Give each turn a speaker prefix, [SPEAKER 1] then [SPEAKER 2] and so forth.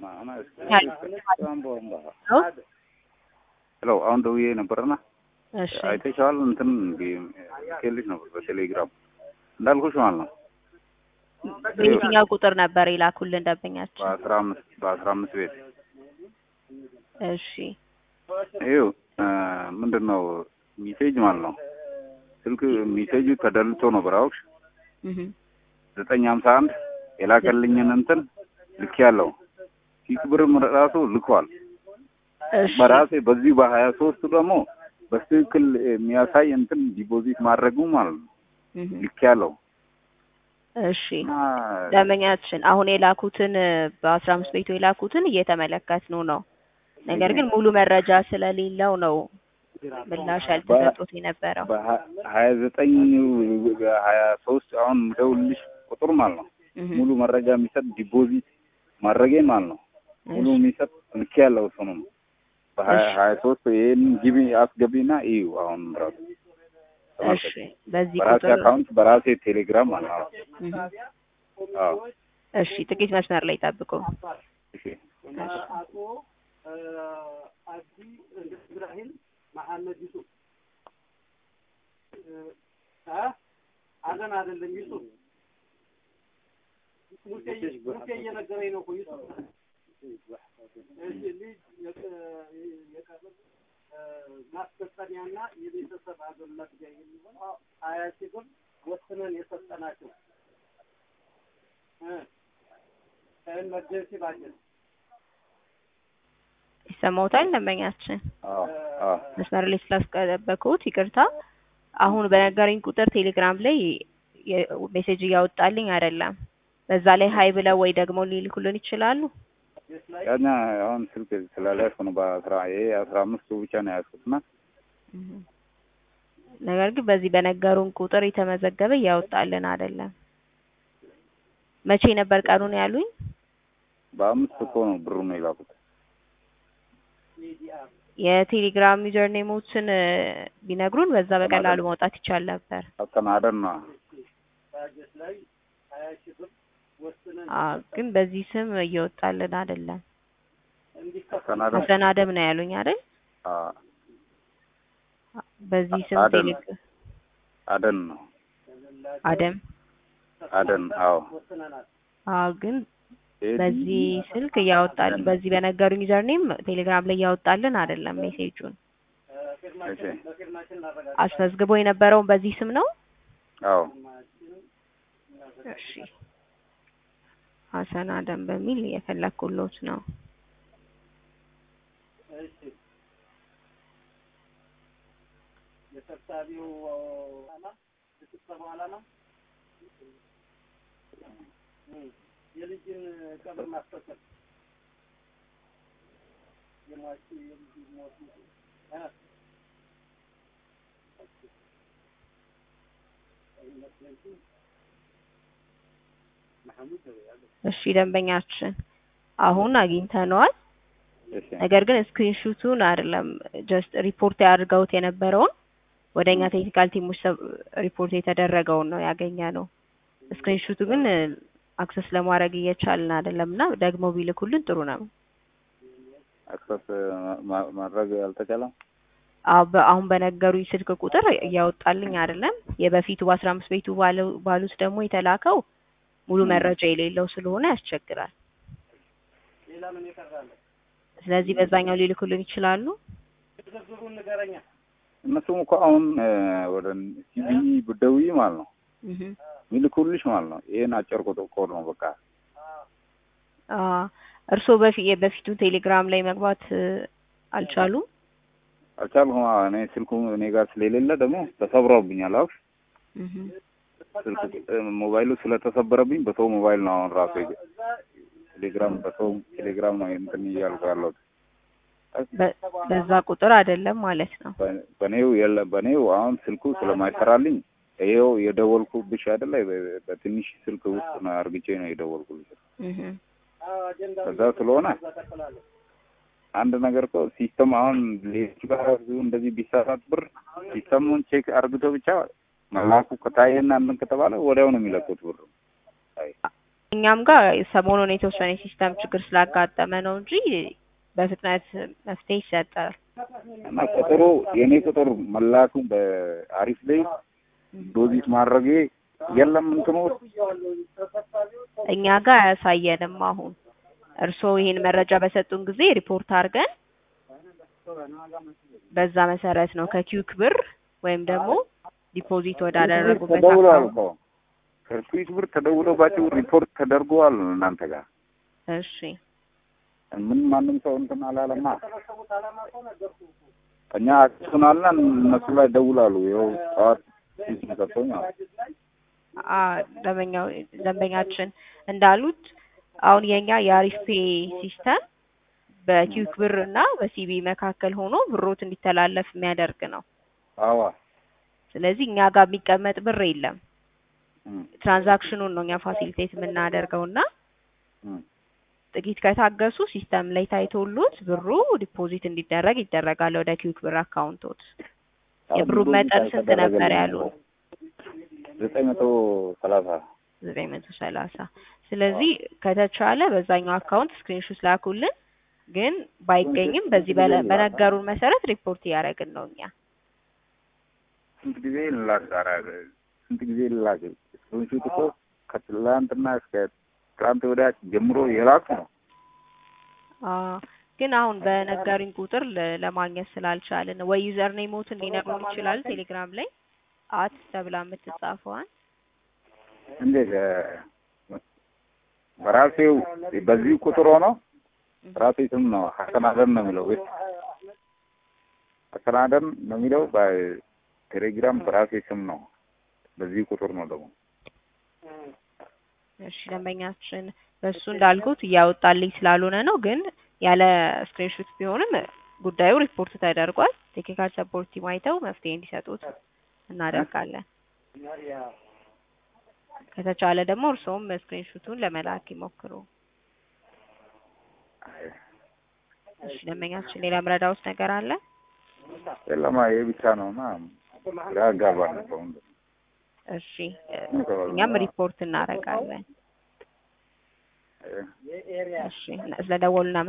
[SPEAKER 1] ሄሎ አሁን ደውዬ ነበርና
[SPEAKER 2] እሺ
[SPEAKER 1] አይተሽዋል? እንትን ልኬልሽ ነበር በቴሌግራም እንዳልኩሽ ማለት ነው።
[SPEAKER 2] በየትኛው ቁጥር ነበር የላኩልን ደንበኛችን?
[SPEAKER 1] በአስራ አምስት በአስራ አምስት ቤት
[SPEAKER 2] እሺ
[SPEAKER 1] ይኸው ምንድን ነው ሚሴጅ ማለት ነው። ስልክ ሚሴጁ ተደልቶ ነው ብራውሽ
[SPEAKER 2] እህ
[SPEAKER 1] ዘጠኝ ሀምሳ አንድ የላከልኝን እንትን ልክ ያለው ኪክ ብርም ራሱ ልኳል።
[SPEAKER 2] እሺ
[SPEAKER 1] በራሴ በዚህ በሀያ ሶስቱ ደግሞ በትክክል የሚያሳይ እንትን ዲፖዚት ማድረጉ ማለት ነው
[SPEAKER 2] እህ
[SPEAKER 1] ልክ ያለው
[SPEAKER 2] እሺ
[SPEAKER 1] እና
[SPEAKER 2] ደንበኛችን አሁን የላኩትን በአስራ አምስት ቤቱ የላኩትን እየተመለከትነው ነው። ነገር ግን ሙሉ መረጃ ስለሌለው ነው ምላሽ ያልተሰጡት የነበረው።
[SPEAKER 1] በሀያ ዘጠኝ ሀያ ሶስት አሁን ደውልልሽ ቁጥር ማለት ነው
[SPEAKER 2] እህ
[SPEAKER 1] ሙሉ መረጃ የሚሰጥ ዲፖዚት ማድረጌ ማለት ነው ሙሉ የሚሰጥ ልክ ያለው እሱ ነው። በሀያ
[SPEAKER 2] እሺ።
[SPEAKER 1] ሀያ ሶስት ይህን ግቢ አስገቢና እዩ አሁን ራሱ
[SPEAKER 2] እሺ በዚህ
[SPEAKER 1] በራሴ
[SPEAKER 2] ቁጥር
[SPEAKER 1] አካውንት በራሴ ቴሌግራም ማለት ነው።
[SPEAKER 2] እህ
[SPEAKER 1] አዎ
[SPEAKER 2] እሺ ጥቂት መስመር ላይ ጠብቁ።
[SPEAKER 1] እሺ
[SPEAKER 3] አቶ አብዲ ኢብራሂም መሐመድ ዩሱፍ አ አዘን አይደለም ዩሱፍ ሙሴ ሙሴ እየነገረኝ ነው እኮ ዩሱፍ እሺ ልጅ የቀ- የቀብር እ፣ ማስፈጸሚያና የቤተሰብ አገልግሎት ጋር የሚሆን ሀያ ሺህ ብር ወስነን የሰጠናቸው እ ከኤመርጀንሲ ባጀት
[SPEAKER 2] ይሰማውታል ደንበኛችን?
[SPEAKER 1] አዎ አዎ
[SPEAKER 2] መስመር ላይ ስላስጠበቁት ይቅርታ። አሁን በነገረኝ ቁጥር ቴሌግራም ላይ የ- ሜሴጅ እያወጣልኝ አይደለም። በዛ ላይ ሀይ ብለው ወይ ደግሞ ሊልኩልን ይችላሉ።
[SPEAKER 1] ያኛ አሁን ስልክ ስላልያዝኩ ነው በአስራ ይሄ አስራ አምስቱ ብቻ ነው ያዝኩት እና
[SPEAKER 2] ነገር ግን በዚህ በነገሩን ቁጥር የተመዘገበ እያወጣልን አይደለም። መቼ ነበር ቀኑን ያሉኝ?
[SPEAKER 1] በአምስት እኮ ነው ብሩ ነው የላኩት።
[SPEAKER 2] የቴሌግራም ዩዘር ኔሞችን እ፣ ቢነግሩን በዛ በቀላሉ ማውጣት ይቻል ነበር።
[SPEAKER 1] አስተናደን ነው
[SPEAKER 3] ባጀት ላይ ሀያ ሺህ ብር ወስነን
[SPEAKER 2] አ ግን በዚህ ስም እየወጣልን አይደለም።
[SPEAKER 3] እንዲከፈል
[SPEAKER 1] አስተናደን
[SPEAKER 2] ሀሰን አደም ነው ያሉኝ አይደል?
[SPEAKER 1] አዎ
[SPEAKER 2] በዚህ ስም
[SPEAKER 1] አደም።
[SPEAKER 2] ቴሌ
[SPEAKER 1] አደን ነው
[SPEAKER 2] አደም
[SPEAKER 1] አደን አዎ
[SPEAKER 2] አ ግን
[SPEAKER 1] ይሄ
[SPEAKER 2] በዚህ ስልክ እያወጣልን በዚህ በነገሩኝ ዩዘር ኔም ቴሌግራም ላይ እያወጣልን አይደለም ሜሴጁን።
[SPEAKER 1] እሺ
[SPEAKER 3] በፊርማችን እናረጋግጥ።
[SPEAKER 2] አስመዝግቦ የነበረውን በዚህ ስም ነው።
[SPEAKER 1] አዎ
[SPEAKER 2] እሺ ሀሰን አደም በሚል የፈለኩሎት ነው።
[SPEAKER 3] እሺ የሰብሳቢው ዓላማ የስብሰባው ዓላማ እም፣ የልጅን ቀብር ማስፈጸም የሟች የልጅ ሞት እ
[SPEAKER 2] እሺ ደንበኛችን አሁን አግኝተነዋል።
[SPEAKER 1] እሺ
[SPEAKER 2] ነገር ግን ስክሪንሹቱን አይደለም ጀስት ሪፖርት ያድርገውት የነበረውን ወደኛ ቴክኒካል ቲሞች ሰብ- ሪፖርት የተደረገውን ነው ያገኘ ነው። ስክሪንሹቱ ግን አክሰስ ለማድረግ እየቻልን አይደለም እና ደግሞ ቢልኩልን ጥሩ ነው።
[SPEAKER 1] አክሰስ ማ- ማድረግ አልተቻለም።
[SPEAKER 2] አዎ በ- አሁን በነገሩኝ ስልክ ቁጥር እያወጣልኝ አይደለም። የበፊቱ በአስራ አምስት ቤቱ ባለው- ባሉት ደግሞ የተላከው ሙሉ መረጃ የሌለው ስለሆነ ያስቸግራል።
[SPEAKER 3] ሌላ ምን ይቀራል?
[SPEAKER 2] ስለዚህ በዛኛው ሊልኩልን ይችላሉ።
[SPEAKER 3] ዝርዝሩን ንገረኛ።
[SPEAKER 1] እነሱም እኮ አሁን እ፣ ወደ ሲቪ ብትደውይ ማለት ነው
[SPEAKER 2] እህ
[SPEAKER 1] ሚልኩልሽ ማለት ነው። ይሄን አጭር ቁጥር ኮድ ነው በቃ
[SPEAKER 2] አ እርስዎ በፊ የበፊቱን ቴሌግራም ላይ መግባት እ፣ አልቻሉም?
[SPEAKER 1] አልቻልኩም። አዎ፣ እኔ ስልኩ እኔ ጋር ስለሌለ ደግሞ ተሰብሮብኛል። አዎ
[SPEAKER 2] እህ
[SPEAKER 1] ስልኩ እ፣ ሞባይሉ ስለተሰበረብኝ በሰው ሞባይል ነው አሁን ራሱ የገ- ቴሌግራም በሰው ቴሌግራም ነው እንትን እያልኩ ያለሁት።
[SPEAKER 2] በ- በዛ ቁጥር አይደለም ማለት ነው።
[SPEAKER 1] በ- በኔው የለ በኔው አሁን ስልኩ ስለማይሰራልኝ ይኸው የደወልኩብሽ አይደለ በ- በትንሽ ስልክ ውስጥ ነው አርግቼ ነው የደወልኩልሽ።
[SPEAKER 2] እህ
[SPEAKER 3] አጀንዳ
[SPEAKER 1] ከዛ ስለሆነ
[SPEAKER 3] ተቀላለሁ።
[SPEAKER 1] አንድ ነገር እኮ ሲስተም አሁን ሌሎች ጋር ብዙ እንደዚህ ቢሰራት ብር ሲስተሙን ቼክ አርግቶ ብቻ መላኩ ከታየና እንትን ከተባለ ወዲያው ነው የሚለቁት ብር። አይ
[SPEAKER 2] እኛም ጋር ሰሞኑን የተወሰነ የሲስተም ችግር ስላጋጠመ ነው እንጂ በፍጥነት መፍትሄ ይሰጣል።
[SPEAKER 1] እና ቁጥሩ የኔ ቁጥር መላኩ በአሪፍ ላይ ዶዚት ማድረጌ የለም እንትኑ ውስጥ
[SPEAKER 2] እኛ ጋር አያሳየንም። አሁን እርስዎ ይሄን መረጃ በሰጡን ጊዜ ሪፖርት አድርገን በዛ መሰረት ነው ከኪዩክ ብር ወይም ደግሞ ዲፖዚት ወዳደረጉበት
[SPEAKER 1] ተደውሏል
[SPEAKER 2] አካውንት
[SPEAKER 1] እኮ ከኩዊክ ብር ተደውሎባቸው ሪፖርት ተደርገዋል እናንተ ጋር
[SPEAKER 2] እሺ
[SPEAKER 1] ምን ማንም ሰው እንትን አላለማ። እኛ አክሱናልና እነሱ ላይ ደውላሉ። ይኸው ጠዋት ሰጥቶኝ
[SPEAKER 2] አ ደንበኛው ደንበኛችን እንዳሉት አሁን የኛ የአሪፍ ፔ ሲስተም በኪዩክ ብር እና በሲቢ መካከል ሆኖ ብሮት እንዲተላለፍ የሚያደርግ ነው።
[SPEAKER 1] አዋ
[SPEAKER 2] ስለዚህ እኛ ጋር የሚቀመጥ ብር የለም። ትራንዛክሽኑን ነው እኛ ፋሲሊቴት የምናደርገው እና ጥቂት ከታገሱ ሲስተም ላይ ታይቶሉት ብሩ ዲፖዚት እንዲደረግ ይደረጋል ወደ ኪዩክ ብር አካውንቶት። የብሩ መጠን ስንት ነበር ያሉ?
[SPEAKER 1] ዘጠኝ መቶ ሰላሳ
[SPEAKER 2] ዘጠኝ መቶ ሰላሳ ስለዚህ ከተቻለ በዛኛው አካውንት ስክሪንሾት ላኩልን። ግን ባይገኝም በዚህ በለ- በነገሩን መሰረት ሪፖርት እያደረግን ነው እኛ።
[SPEAKER 1] ስንት ጊዜ ልላክ ዛሬ ስንት ጊዜ ልላክ? ስክሪንሾት እኮ ከትላንትና እስከ ትላንት ወዲያ ጀምሮ የላኩ ነው።
[SPEAKER 2] አዎ ግን አሁን በነገሩኝ ቁጥር ለ- ለማግኘት ስላልቻልን ወይ ዩዘር ኔሞትን ሊነግሩን ይችላል። ቴሌግራም ላይ አት ተብላ የምትጻፈዋን
[SPEAKER 1] እንዴት እ፣ በራሴው በዚህ ቁጥር ሆኖ ራሴ ስም ነው ሀሰን አደም ነው የሚለው ቤት ሀሰን አደም ነው የሚለው በቴሌግራም በራሴ ስም ነው። በዚህ ቁጥር ነው ደግሞ
[SPEAKER 2] እሺ ደንበኛችን በሱ እንዳልኩት እያወጣልኝ ስላልሆነ ነው። ግን ያለ ስክሪንሾት ቢሆንም ጉዳዩ ሪፖርት ተደርጓል። ቴክኒካል ሰፖርት ቲም አይተው መፍትሄ እንዲሰጡት እናደርጋለን። ከተቻለ ደግሞ እርስዎም ስክሪንሾቱን ለመላክ ይሞክሩ። እሺ ደንበኛችን ሌላ ምረዳውት ነገር አለ?
[SPEAKER 1] የለማ ይሄ ብቻ ነው እና ግራ ያጋባል ነው ሰው እንደው።
[SPEAKER 2] እሺ እኛም ሪፖርት እናደርጋለን።
[SPEAKER 1] እ፣
[SPEAKER 2] እሺ ስለደወሉ